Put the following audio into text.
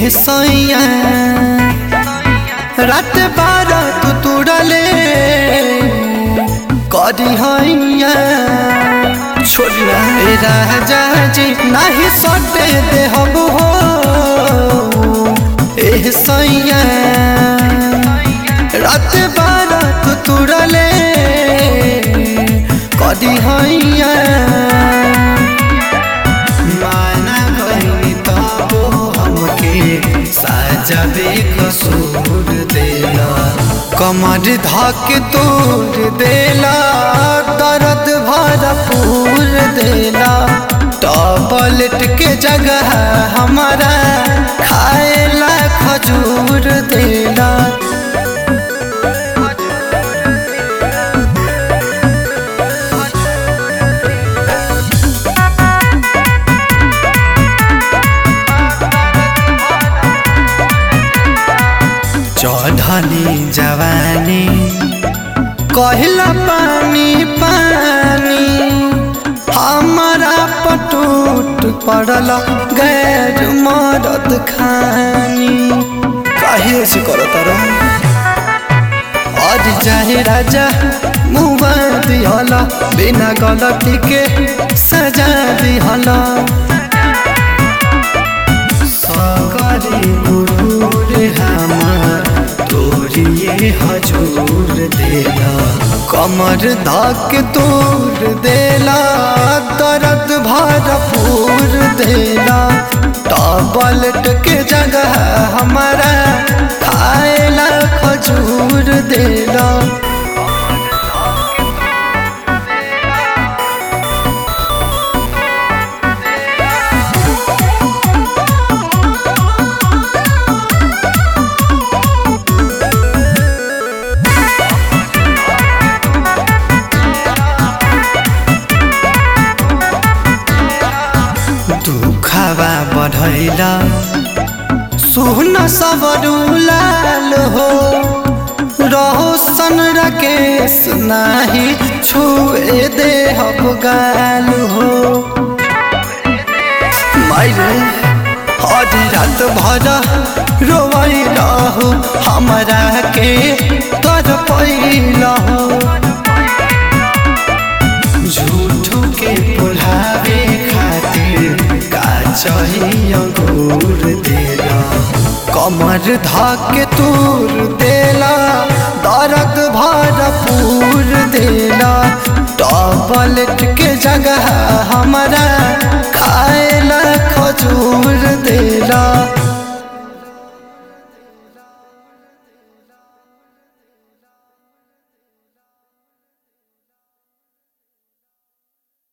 ए सैया रात बारह तू तुड़ले करी हैया छोड़ना ए राजा जी नहीं सटे दे हम हो ए सैया रात बारह तू तुड़ले करी हैया माना कहीं तबो हमके साजा बेकसूर देला कमर धक तोड़ देला दर्द भरपूर देला टॉबलेट के जगह हमारा खाएला खजूर देला चढ़ली जवानी कहला पानी पानी हमारा पटूट पड़ल गैर मरद खानी काहे से करत और चाहे राजा मुआ दिहला बिना गलती के सजा दिहला सगरी गुरूर हमार तोरिए हजूर देला कमर धक तोड़ देला दर्द भरपूर देला टॉबलेट के जगह हमारा खाएला खजूर देला दुखवा बढ़ैला सुन सबरू लाल हो रहो सन राकेश नाही छुए दे हम गाल हो मायरे हरी रात भर रोवई रहो हमरा के तर पैला हो झूठो के बुलावे खातिर का चाहिए अंगूर देला कमर धाके तूर देला दर्द भरपूर देला टॉबलेट के जगह हमारा खाएला खजूर देला